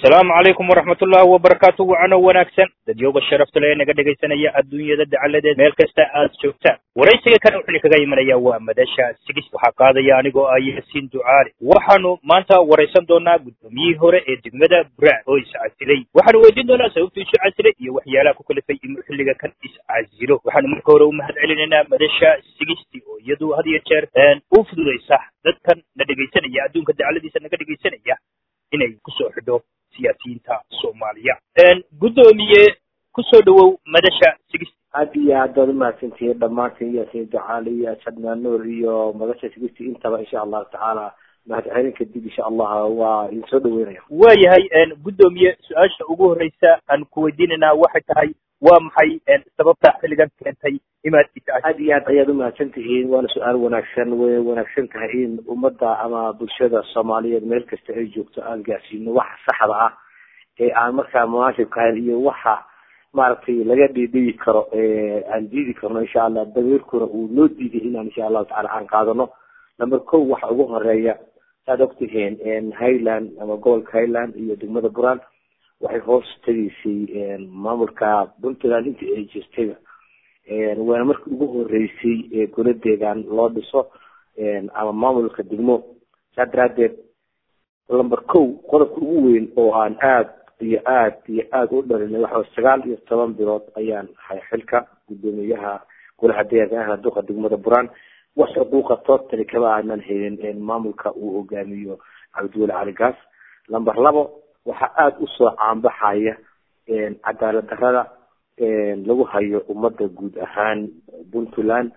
asalaamu calaykum waraxmatullahi wabarakaatu wacano wanaagsan dadyooga sharafta le ee naga dhegaysanaya adduunyada dacaladeed meel kasta aad joogtaan waraysiga kan wuxuu kaga imanaya waa madasha sigis waxaa qaadaya anigoo ah yaasiin ducaali waxaanu maanta waraysan doonaa guddoomiyihii hore ee degmada buraan oo iscasilay waxaanu weydiin doonaa sababtuu isu casilay iyo waxyaalaha ku kalifay inuu xilliga kan iscasilo waxaanu marka hore u mahad celinaynaa madasha sigisti oo iyadu had iyo jeer u fududaysa dadkan na dhegaysanaya adduunka dacaladiisa naga dhegaysanaya inay kusoo xidho siyaasiyiinta soomaaliya guddoomiye kusoo dhawow madasha sigisti aad iyo aad baad umahadsantihiin dhammaantiin yaasiin ducaali iyo ashadna nuur iyo madasha sigisti intaba insha allahu tacaala mahadcelin kadib insha allah waa idin soo dhaweynaya waayahay guddoomiye su-aasha ugu horreysa aan ku weydiinaynaa waxay tahay waa maxay sababta xilligan keentay imaad aad iyo aad ayaad umahadsan tihiin waana su-aal wanaagsan way wanaagsan tahay in ummadda ama bulshada soomaaliyeed meel kasta ay joogto aan gaarsiino waxa saxda ah ee aan markaa munaasibka ahayn iyo waxa maaragtay laga dhiidhiyi karo aan diidi karno insha allah dabeerkuna uu noo diiday inaan insha allahu tacala aan qaadano number ko waxa ugu horeeya saad ogtihiin highland ama gobolka highland iyo degmada buraan waxay hoos tegaysay maamulka puntland intii ay jirtayba waana markii ugu horeysay ee goladeegan loo dhiso ama maamulka degmo saa daraadeed number ko qodobka ugu weyn oo aan aad iyo aad iyo aada u dhalinay waxa sagaal iyo toban bilood ayaan hay xilka guddoomiyaha golaha deegaanka duqa degmada buraan wax xuquuqa totally kama aanan helin maamulka uu hogaamiyo cabdiweli cali gaas number labo waxaa aada usoo caanbaxaya cadaalad darada lagu hayo ummadda guud ahaan puntland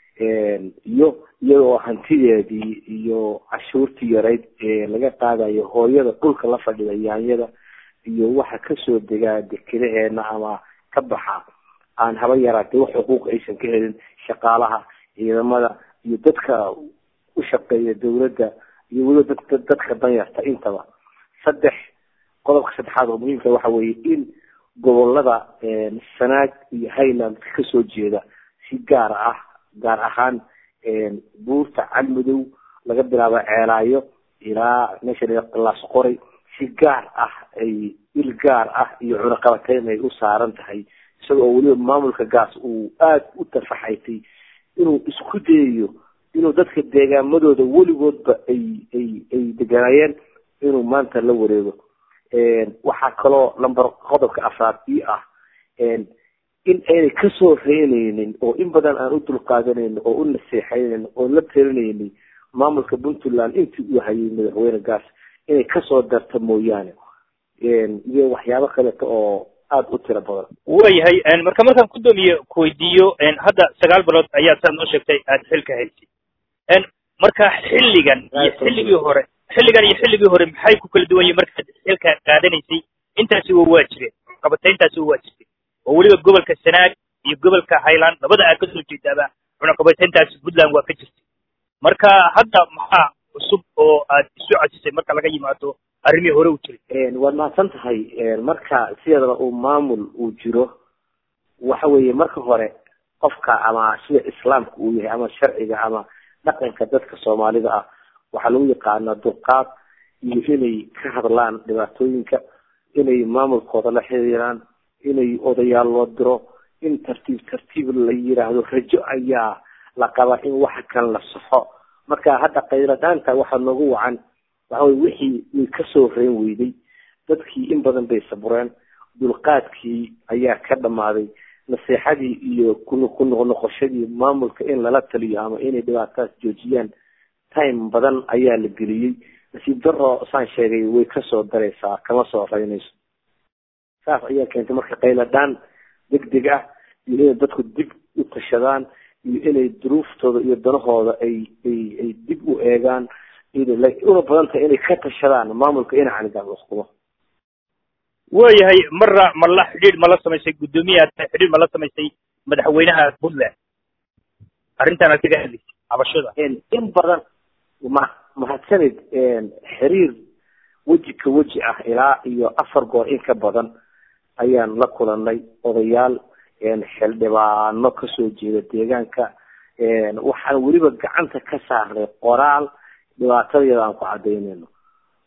iyo iyadoo hantideedii iyo cashuurtii yarayd laga qaadayo hooyada dhulka la fadhida yaanyada iyo waxa kasoo degaa dekedaheena ama ka baxa aan haba yaraatay wax xuquuq aysan ka helin shaqaalaha ciidamada iyo dadka u shaqeeya dawladda iyo weliba dad dadka danyarta intaba saddex qodobka saddexaad oo muhiimka waxa weeye in gobolada sanaag iyo highland kasoo jeeda si gaar ah gaar ahaan buurta calmadow laga bilaabo ceelaayo ilaa meesha laas qoray si gaar ah ay il gaar ah iyo cunaqabateyn ay u saaran tahay isaga oo weliba maamulka gaas uu aada u tafaxaytay inuu isku dayayo inuu dadka deegaamadooda weligoodba ay ay ay deganaayeen inuu maanta la wareego waxaa kaloo number qodobka afraad ii ah in aynay kasoo reynaynin oo in badan aan u dulqaadanaynin oo u naseexaynin oo la talinaynin maamulka puntland intii uu hayay madaxweyne gaas inay kasoo darta mooyaane iyo waxyaabo kaleeto oo aada u tiro badan waayahay marka markaan guddoomiye kuweydiiyo hadda sagaal bilood ayaa saad noo sheegtay aada xilka haysay marka xilligan iyo xilligii hore xilligan iyo xilligii hore maxay ku kala duwan yihin markaad xilka qaadanaysay intaasi wa waa jireen cunaqabatayntaasi wa waa jirtay oo weliba gobolka sanaag iyo gobolka highland labada aad kasoo jeedaaba cunaqabatayntaasi puntland waa ka jirtay marka hadda maxaa cusub oo aad isu casisay marka laga yimaado arrimihii hore u jiray waad mahadsan tahay marka sideedaba uu maamul uu jiro waxa weeye marka hore qofka ama sida islaamka uu yahay ama sharciga ama dhaqanka dadka soomaalida ah waxaa lagu yaqaanaa dulqaad iyo inay ka hadlaan dhibaatooyinka inay maamulkooda la xiriiraan inay odayaal loo diro in tartiib tartiib la yiraahdo rajo ayaa la qabaa in waxa kan la saxo marka hadda qayladaanta waxaa noogu wacan waxa weye wixii way kasoo reen weyday dadkii in badan bay sabureen dulqaadkii ayaa ka dhamaaday naseexadii iyo ku ku noqnoqoshadii maamulka in lala taliyo ama inay dhibaatadaas joojiyaan time badan ayaa la geliyey nasiib daro saan sheegay way kasoo daraysaa kama soo reynayso saas ayaa keentay marka qayladhaan deg deg ah iyo inay dadku dib u tashadaan iyo inay duruuftooda iyo danahooda ay ay ay dib u eegaan una badan tahay inay ka tashadaan maamulka inacanigaas uskumo waayahay marra ma la xidhiidh ma la samaysay guddoomiyaha xidhiidh ma la samaysay madaxweynaha puntland arrintan aad kaga hadlaysay cabashada in badan ma mahadsanid xiriir weji ka weji ah ilaa iyo afar goor in ka badan ayaan la kulanay odayaal xildhibaano kasoo jeeda deegaanka waxaan weliba gacanta ka saarnay qoraal dhibaatadeeda aan ku cadaynayno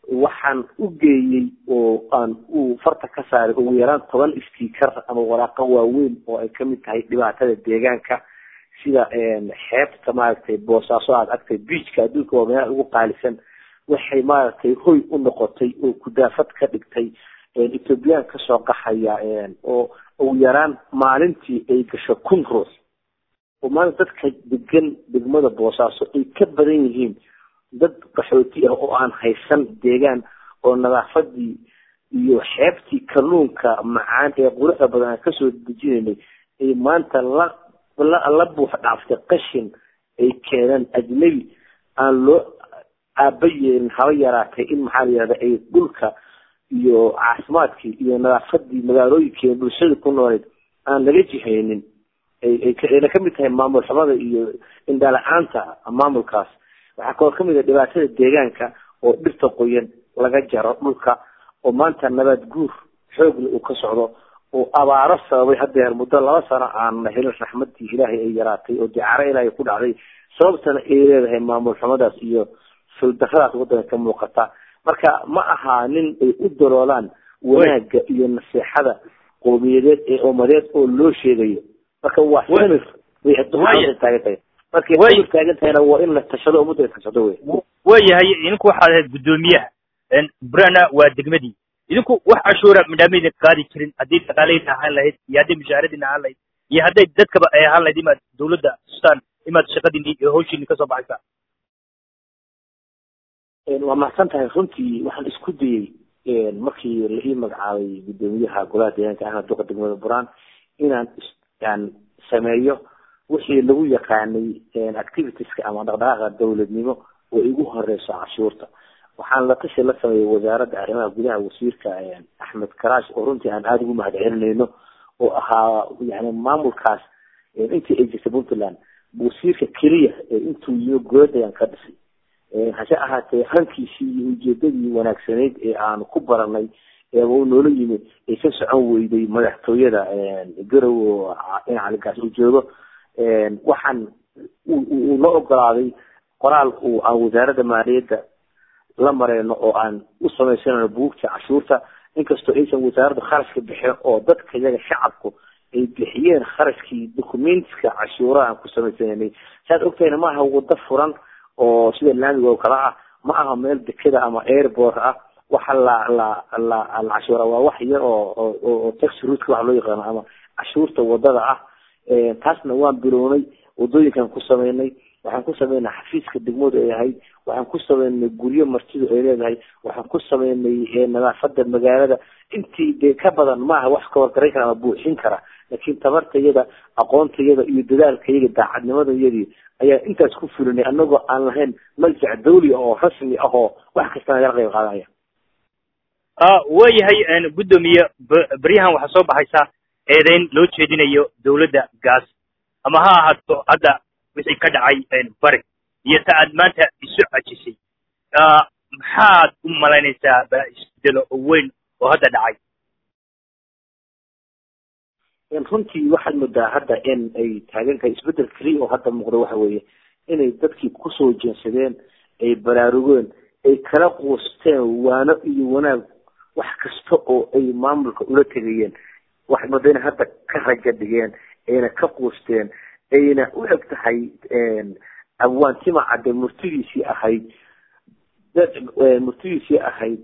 waxaan u geeyey oo aan uu farta ka saaray ugu yaraan toban sticker ama waraaqo waaweyn oo ay kamid tahay dhibaatada deegaanka sida xeebta maaragtay boosaaso aad agtay beachka adduunka waa meelaha ugu qaalisan waxay maaragtay hoy u noqotay oo kudaafad ka dhigtay ethoobiyan kasoo qaxaya oo ugu yaraan maalintii ay gasho kun ruux oo maanta dadka degan degmada boosaaso ay ka badan yihiin dad qaxooti ah oo aan haysan deegaan oo nadaafadii iyo xeebtii kalluunka macaan ee quruxda badan aan kasoo dejinaynay ay maanta la la la buux dhaaftay qashin ay keeneen ajnabi aan loo aaba yeelin haba yaraatay in maxaa la yihahda ay dhulka iyo caafimaadkii iyo nadaafadii magaalooyinkeena bulshada ku nooleed aan laga jihaynin ayna kamid tahay maamul xumada iyo indhala-aanta maamulkaas waxaa kaloo kamid ah dhibaatada deegaanka oo dhirta qoyan laga jaro dhulka oo maanta nabaad guur xoogle uu ka socdo oo abaaro sababay hadeer muddo laba sano aan la helin raxmadii ilaahay ay yaraatay oo dicaro ilaahay ku dhacday sababtana ay leedahay maamul xumadaas iyo suldaradaas wadanka ka muuqata marka ma aha nin ay u daloolaan wanaaga iyo naseexada qowmiyadeed ee umadeed oo loo sheegayo marka waa samir bay taagan tahay markay samir taagan tahayna waa in la tashado ummadda ay tashado wey waayahay idinku waxaad ahayd guddoomiyaha burana waa degmadii idinku wax cashuura madhaamaydin qaadi jirin haddii dhaqaaleyna ahaan lahayd iyo hadday mushaaradina ahaan lahayd iyo hadday dadkaba ay ahaan lahayd imaad dawladda tustaan imaad shaqadiini iyo hawshiini kasoo baxaysaa waa mahadsan tahay runtii waxaan isku dayey markii la ii magacaabay guddoomiyaha golaha deegaanka ahna duqa degmada buraan inaan aan sameeyo wixii lagu yaqaanay activitieska ama dhaqdhaqaaqa dawladnimo oo igu horeyso cashuurta waxaan la tashi la sameeyey wasaaradda arrimaha gudaha wasiirka axmed karaash oo runtii aan aada ugu mahad celinayno oo ahaa yani maamulkaas intii ay jirtay puntland wasiirka keliya intuu yimi goladayaan ka dhisay hase ahaatee hankiisii iyo ujeedadii wanaagsanayd ee aan ku baranay eeba u noola yimi ay ka socon weyday madaxtooyada garow oo caligaas uu joogo waxaan uu la ogolaaday qoraal uu aan wasaaradda maaliyadda la mareyno oo aan u samaysanayno buugta cashuurta inkastoo aysan wasaaradda kharashka bixin oo dadka iyaga shacabku ay bixiyeen kharashkii documentska cashuuraha aan ku samaysananay saad ogtahayna maaha wado furan oo sida laamiga oo kale ah ma aha meel dekeda ama airport ah waxa la la la la cashuura waa wax yar oo oo taxi route waxa loo yaqaano ama cashuurta wadada ah taasna waan bilownay wadooyinkan ku sameynay waxaan ku sameynay xafiiska degmadu ay ahayd waxaan ku sameynay guryo martidu ay leedahay waxaan ku sameynay nadaafada magaalada intii dee ka badan maaha wax ka wargaran kara ama buuxin kara laakiin tabartayada aqoontayada iyo dadaalkayaga daacadnimadayadii ayaa intaas ku fulinay anagoo aan lahayn maljac dawli oo rasmi ah oo wax kasta nagala qayb qaadanaya waayahay guddoomiye beryahan waxaa soo baxaysa eedeyn loo jeedinayo dawladda gaas ama ha ahaato hadda wixii ka dhacay bari iyo ta aad maanta isu cajisay maxaad u malaynaysaa ba isbedelo oo weyn oo hadda dhacay runtii waxaad moodaa hadda in ay taagan tahay isbedel keliya oo hadda muuqda waxa weeye inay dadkii kusoo jeensadeen ay baraarugeen ay kala quusteen waano iyo wanaag wax kasta oo ay maamulka ula tegayeen waxaad moodaa inay hadda ka raja dhigeen ayna ka quusteen ayna u eg tahay abwaantima cadde murtidiisii ahayd dad murtidiisii ahayd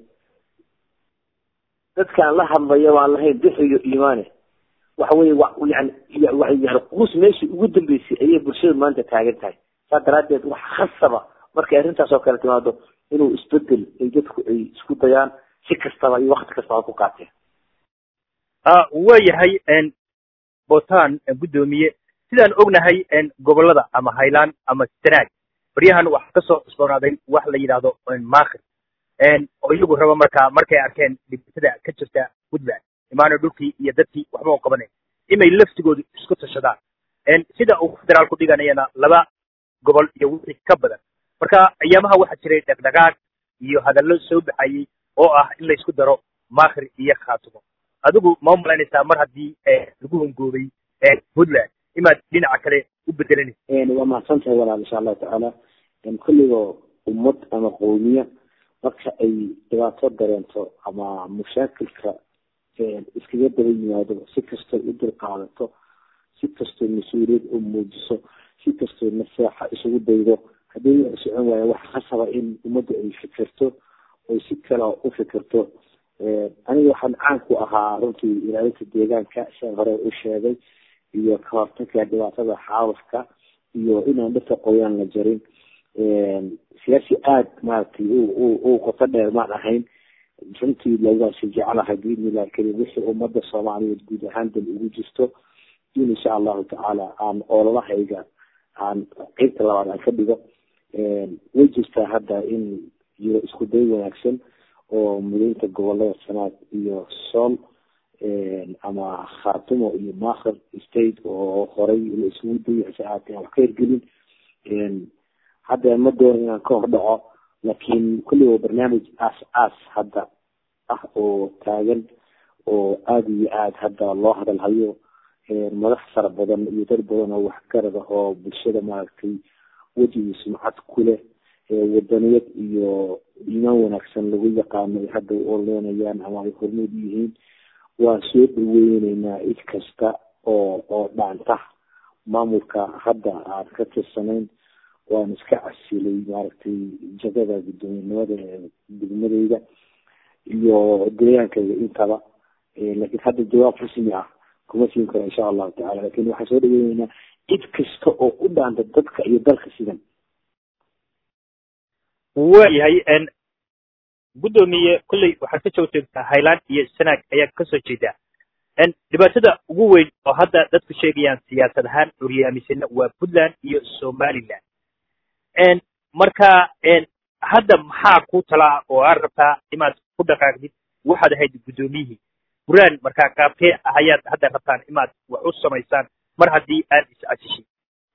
dadkaan la hadlaya waan lahayn bixiyo iimaane waxa weye yani yani quus meeshii ugu dambeysay ayay bulshada maanta taagan tahay saa daraadeed wax khasaba markay arrintaas oo kale timaado inuu isbedel ay dadku ay isku dayaan si kastaba iyo wakti kastaba ku qaateen waayahay botan guddoomiye sidaan ognahay gobolada ama highland ama sanaag baryahan waxaa kasoo cusboonaaday wax la yidhaahdo maakir oo iyagu raba markaa markay arkeen dhibaatada ka jirta puntland imaano dhulkii iyo dadkii waxba u qabanayn inay laftigoodu isku tashadaan sida uu federaalku dhiganayana laba gobol iyo wixii ka badan marka ayaamaha waxaa jiray dhaqdhaqaaq iyo hadallo soo baxayey oo ah in laysku daro makhir iyo khaatumo adigu ma umalaynaysaa mar haddii lagu hongoobay puntland imaad dhinaca kale u bedelanaysa waa mahadsan tahay walaal insha allahu tacaala kulligoo ummad ama qowmiya marka ay dhibaato dareento ama mushaakilka iskaga daba yimaado si kastoo u dulqaadato si kastoo mas-uuliyad u muujiso si kastoo naseexa isugu daydo haddii wax socon waaya waxa khasaba in ummadda ay fikirto oy si kale u fikirto aniga waxaan caan ku ahaa runtii ilaalinta deegaanka siaan hore u sheegay iyo ka hortagka dhibaatada xaalufka iyo inaan dhirta qoyaan la jarin siyaasi aada maaragtay u qoto dheer maan ahayn runtii lagaasi jeclahay biidnillahi karim wixii ummadda soomaaliyeed guud ahaan dal ugu jirto in insha allahu tacaala aan oololahayga aan qeybta labaad aan ka dhigo way jirtaa hadda in jiro isku day wanaagsan oo mudaynta gobolada sanaad iyo sool ama khaatumo iyo makhar state oo horay la isugu dayay hase ahaatee wax ka hirgelin hadda ma doono inaan ka hor dhaco laakiin kulli waa barnaamij aas aas hadda ah oo taagan oo aada iyo aada hadda loo hadalhayo madax fara badan iyo dad badan oo waxgarad ah oo bulshada maaragtay wejigii sumcad ku leh wadaniyad iyo iimaan wanaagsan lagu yaqaano ay hadda u oleenayaan ama ay hormuud yihiin waan soo dhaweyneynaa cid kasta oo oo dhaanta maamulka hadda aan ka tirsanayn waan iska casilay maaragtay jagada guddoominimada degmadeyda iyo deegaankayga intaba laakiin hadda jawaab rasmi ah kuma siin karo insha allahu tacala lakin waxaan soo dhaweyneynaa cid kasta oo u dhaanta dadka iyo dalka sidan waayahay guddoomiye kolley waxaad ka soo jeegtaa highland iyo sanaag ayaad kasoo jeedaa dhibaatada ugu weyn oo hadda dadku sheegayaan siyaasad ahaan curyaamisana waa puntland iyo somaliland marka hadda maxaa ku talaa oo aad rabtaa inaad ku dhaqaaqdid waxaad ahayd guddoomiyihii buraan markaa qaabkee ayaad hadda rabtaan inaad wax u samaysaan mar haddii aad is-casishay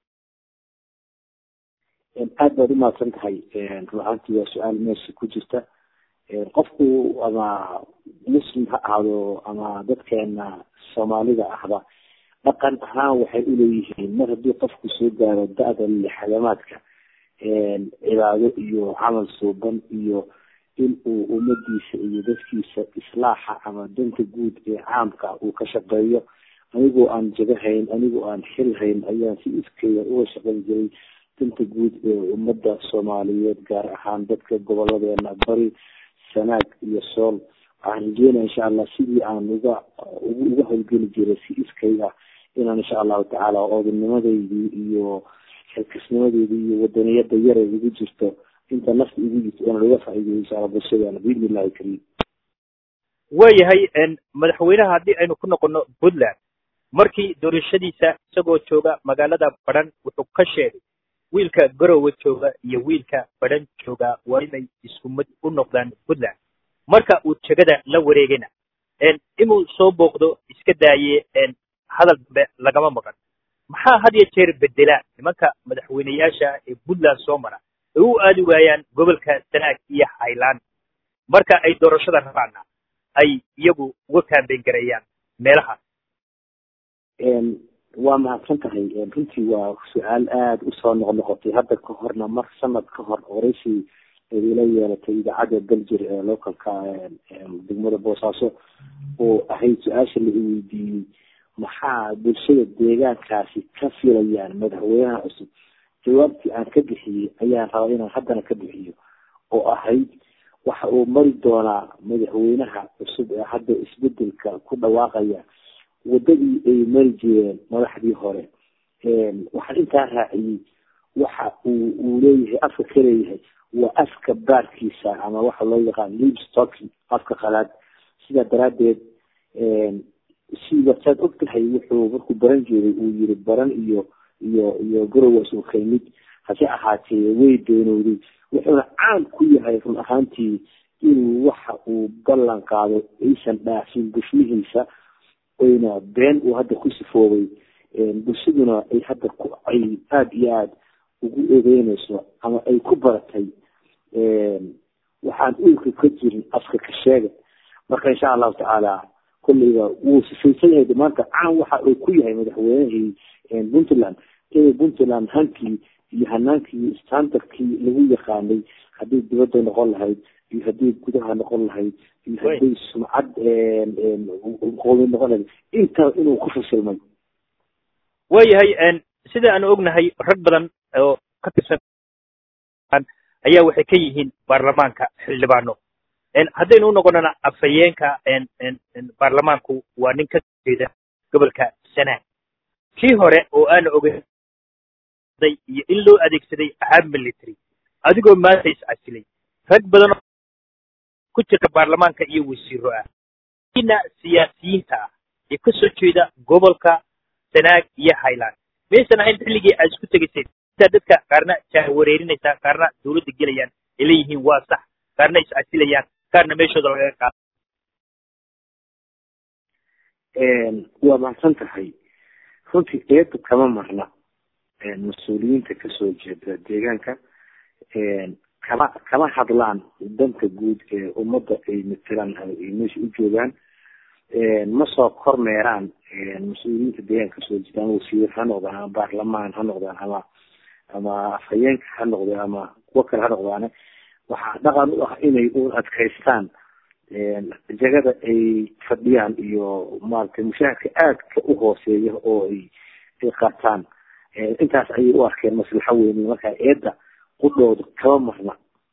aad baad umahadsan tahay run ahaantii waa su-aal meesha ku jirta qofku ama muslim ha ahaado ama dadkeena soomaalida ahba dhaqan ahaan waxay uleeyihiin mar haddii qofku soo gaaro da-da lixadamaadka cibaado iyo camal suuban iyo in uu ummadiisa iyo dadkiisa islaaxa ama danta guud ee caamka uu ka shaqeeyo anigoo aan jagahayn anigoo aan xilhayn ayaan si iskeeda uga shaqayn jiray danta guud ee ummadda soomaaliyeed gaar ahaan dadka goboladeena bari sanaag iyo sool waxaan rajeynaya insha allah sidii aan uga uga howlgeli jiray si iskayga inaan insha allahu tacaala oodanimadeydii iyo xilkasnimadeydii iyo wadaniyada yara igu jirto inta nafta igu jirto inaan uga faa'iideyo insha allah bulshadeena biidni illahi kariim waayahay madaxweynaha haddii aynu ku noqono puntland markii doorashadiisa isagoo jooga magaalada badhan wuxuu ka sheegay wiilka garowe jooga iyo wiilka badhan jooga waa inay isku mid u noqdaan puntland marka uu jegada la wareegayna inuu soo booqdo iska daaye hadal dambe lagama maqan maxaa had iyo jeer bedela nimanka madaxweyneyaasha ee puntland soo mara ay u aadi waayaan gobolka sanaag iyo highland marka ay doorashada rabaana ay iyagu uga kaambeyn gareeyaan meelahaas waa mahadsan tahay runtii waa su-aal aada usoo noqnoqotay hadda ka horna mar sanad ka hor horeyshii ila yeelatay idaacadda daljir ee localka degmada boosaaso oo ahayd su-aasha la iweydiiyey maxaa bulshada deegaankaasi ka filayaan madaxweynaha cusub jawaabtii aan ka bixiyey ayaan rabaa inaan haddana ka bixiyo oo ahayd waxa uu mari doonaa madaxweynaha cusub ee hadda isbedelka ku dhawaaqaya wadadii ay mari jireen madaxdii hore waxaan intaa raaciyey waxa uu uu leeyahay afka ka leeyahay waa afka baarkiisa ama waxa loo yaqaan livestocking afka qalaad sidaa daraaddeed siba saad og tahay wuxuu markuu baran jiray uu yiri baran iyo iyo iyo garowas uu kaymid hase ahaatee way doonowday wuxuuna caan ku yahay run ahaantii inuu waxa uu ballan qaado aysan dhaafin bushmihiisa oyna been uu hadda ku sifoobay bulshaduna ay hadda ku ay aada iyo aada ugu eedeynayso ama ay ku baratay waxaan uulka ka jirin afka ka sheega marka insha allahu tacaala kolleyba wuu sifaysan yahay maanta caan waxa uu ku yahay madaxweynihii puntland inay puntland hankii iyo hanaankii standardkii lagu yaqaanay haddii dibadda noqon lahayd iyo haddii gudaha noqon lahayd iyo haddii sumcad qoomi noqon lahayd intaa inuu ku fashilmay waayahay sida aan ognahay rag badan oo ka tirsan ayaa waxay ka yihiin baarlamaanka xildhibaano haddaynu u noqonana afhayeenka baarlamaanku waa nin ka jeeda gobolka sanaag kii hore oo aan ogeday iyo in loo adeegsaday ahaab military adigoo maanta iscasilay rag badan ku jirta baarlamaanka iyo wasiiro ah ina siyaasiyiinta ah ee ka soo jeeda gobolka sanaag iyo highland maysan ahayn xilligii aad isku tegayseen intaa dadka qaarna jahwareerinaysaa qaarna dawladda gelayaan ay leeyihiin waa sax qaarna iscasilayaan qaarna meeshooda lagaga qaado waa mahadsan tahay runtii eedu kama marna mas-uuliyiinta kasoo jeeda deegaanka kama kama hadlaan danta guud ee ummadda ay matelaan ay meesha u joogaan ma soo kormeeraan mas-uuliyiinta deegaanka kasoo jeeda ama wasiir ha noqdaan ama baarlamaan ha noqdaan ama ama afhayeenka ha noqdeen ama kuwo kale ha noqdaane waxaa dhaqan u ah inay u adkaystaan jagada ay fadhiyaan iyo maaragtay mushaahadka aadka u hooseeya oo ay ay qaataan intaas ayay u arkeen maslaxo weyne markaa eedda qudhooda kama marna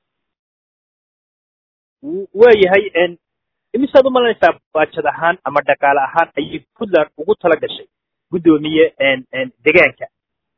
waayahay imisaad umalanaysaa baajad ahaan ama dhaqaale ahaan ayay puntland ugu tala gashay guddoomiye degaanka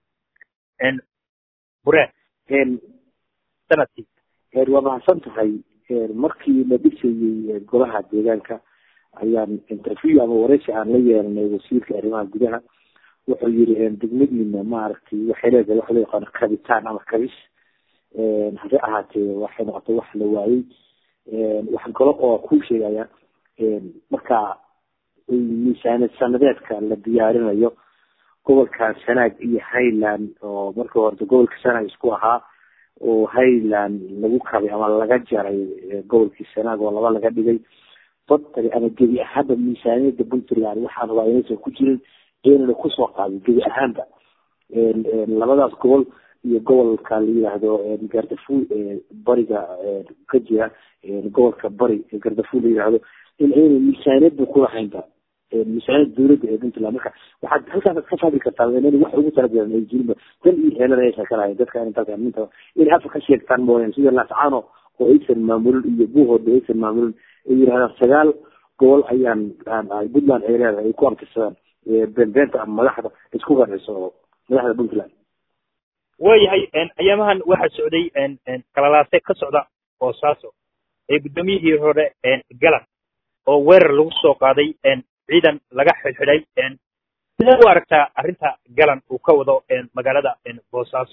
bureen sanadkii waa mahadsan tahay markii la dhisayey golaha deegaanka ayaan interview ama wareysi aan la yeelanay wasiirka arrimaha gudaha wuxuu yiri degmadiina maaragtay waxay leedahay waxa loo yaqaano kabitaan ama kabis hase ahaatee waxay noqotay wax la waayey wax galo oo ku sheegaya marka miisaaniyad sanadeedka la diyaarinayo gobolka sanaag iyo highland oo markii horta gobolka sanaag isku ahaa oo highland lagu kabay ama laga jaray gobolkii sanaag oo laba laga dhigay badtari ama gebi ahaanba miisaaniyada puntland waxaan rabaa inaysan ku jirin inana kusoo qaadin gebi ahaanba labadaas gobol iyo gobolka la yidhaahdo gardafuul bariga ka jira gobolka bari gardafuul la yidhaahdo in ayna miisaaniyadba kulahaynba miisaaniyada dawladda ee puntland marka waxaad halkaas ka fahmi kartaa in wax ugu talagalan ay jirinba dan iyo heelan aysan ka lahayn dadka in dalka minta inay afka ka sheegtaan mooyaan sida laascaano oo aysan maamulin iyo buuhooda aysan maamulin ay yidhahdaan sagaal gobol ayaan puntland ay leedahay ay ku abtirsadaan beenbeenta ama madaxda isku qanciso oo madaxda puntland waayahay ayaamahan waxaa socday kalalaase ka socda boosaaso ee guddoomiyihii hore galan oo weerar lagu soo qaaday ciidan laga xidhxidhay sidaad u aragtaa arrinta galan uu ka wado magaalada boosaaso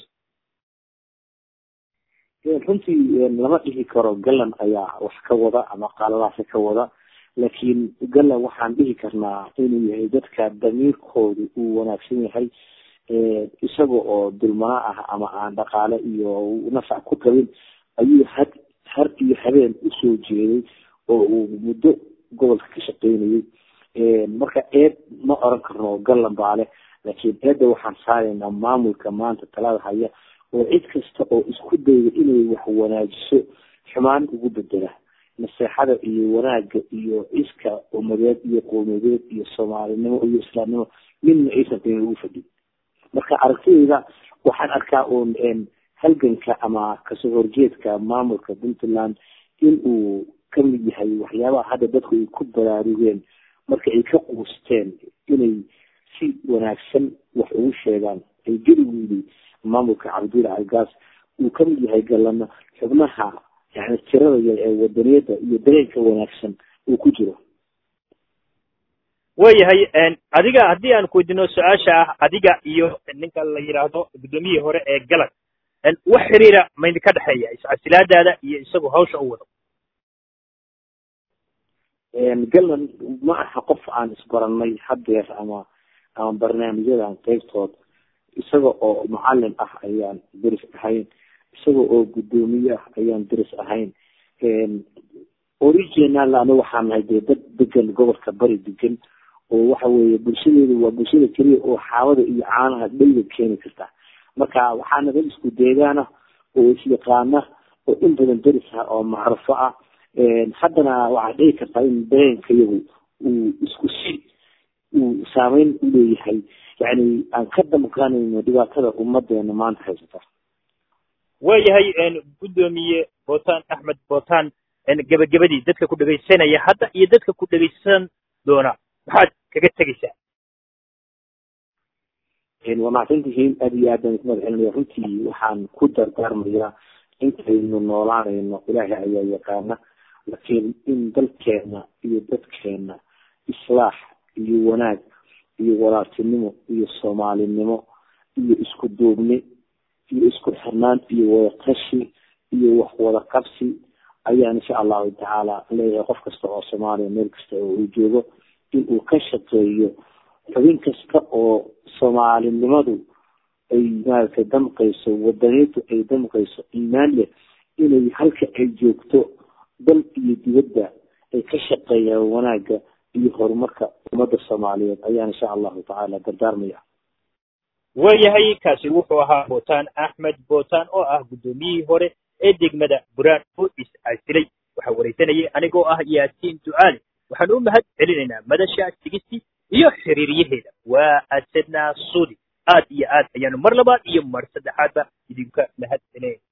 runtii lama dhihi karo galan ayaa wax ka wada ama qalalaase ka wada laakiin galan waxaan dhihi karnaa inuu yahay dadka damiirkoodu uu wanaagsan yahay isaga oo dulmana ah ama aan dhaqaale iyo nafac ku qabin ayuu had har iyo habeen usoo jeeday oo uu muddo gobolka ka shaqeynayay marka eed ma oran karno galan baale laakiin eedda waxaan saaraynaa maamulka maanta talada haya oo cid kasta oo isku dayda inay wax wanaajiso xumaan ugu bedela naseexada iyo wanaaga iyo ciska umadeed iyo qowmiyadeed iyo soomaalinimo iyo islaamnimo midna aysan qiima ugu fadhin marka aragtidayda waxaan arkaa uun halganka ama kasoo horjeedka maamulka puntland in uu kamid yahay waxyaabaha hadda dadku ay ku baraarugeen marka ay ka quusteen inay si wanaagsan wax ugu sheegaan ay geligoodii maamulka cabdil algaas uu kamid yahay galana xubnaha yani tirada yar ee wadaniyada iyo dareenka wanaagsan uu ku jiro waayahay adiga haddii aan kuweydiino su-aasha ah adiga iyo ninka la yidhaahdo guddoomiyihii hore ee galan wax xiriira maydinka dhexeeya iscasilaadaada iyo isagoo hawsha u wado galan ma aha qof aan isbaranay haddeer ama ama barnaamijyadan qeybtood isaga oo macalin ah ayaan deris ahayn isaga oo guddoomiye ah ayaan deris ahayn original ana waxaan nahay dee dad degan gobolka bari degan oo waxa weeye bulshadeedu waa bulshada keliya oo xaawada iyo caanaha dhayda keeni karta marka waxaana dad isku deegaana oo isyaqaana oo in badan deris ah oo macrufo ah haddana waxaa dhici kartaa in dareenka iyagu uu isku si uu saameyn uleeyahay yani aan ka damqanayno dhibaatada ummadeena maanta haysata waayahay guddoomiye bootaan axmed bootaan gebagabadii dadka ku dhegaysanaya hadda iyo dadka ku dhegaysan doona maxaad kaga tegaysaa waa mahadsantihiin aad iyo aad baan isku madaxelinaya runtii waxaan ku dardaarmayaa intaynu noolaanayno ilaahay ayaa yaqaana laakiin in dalkeena iyo dadkeena islaax iyo wanaag iyo walaaltinimo iyo soomaalinimo iyo isku duubni iyo isku xirnaan iyo wadaqashi iyo wax wada qabsi ayaan insha allahu tacaala leeyahay qof kasta oo soomaaliya meel kasta oo uu joogo in uu ka shaqeeyo xubin kasta oo soomaalinimadu ay maaragtay damqayso wadaniintu ay damqayso iimaan leh inay halka ay joogto dal iyo dibadda ay ka shaqeeyaan wanaagga iyo horumarka ummadda soomaaliyeed ayaan insha allahu tacaala dardaarmaya waayahay kaasi wuxuu ahaa bootaan axmed bootaan oo ah guddoomiyihii hore ee degmada buraan oo is-aasilay waxaa waraysanayay anigoo ah yaasiin ducaali waxaan u mahad celinaynaa madasha sigisti iyo xiriiryaheeda waa asadnaa suudi aad iyo aad ayaanu mar labaad iyo mar saddexaadba idinka mahad celinayna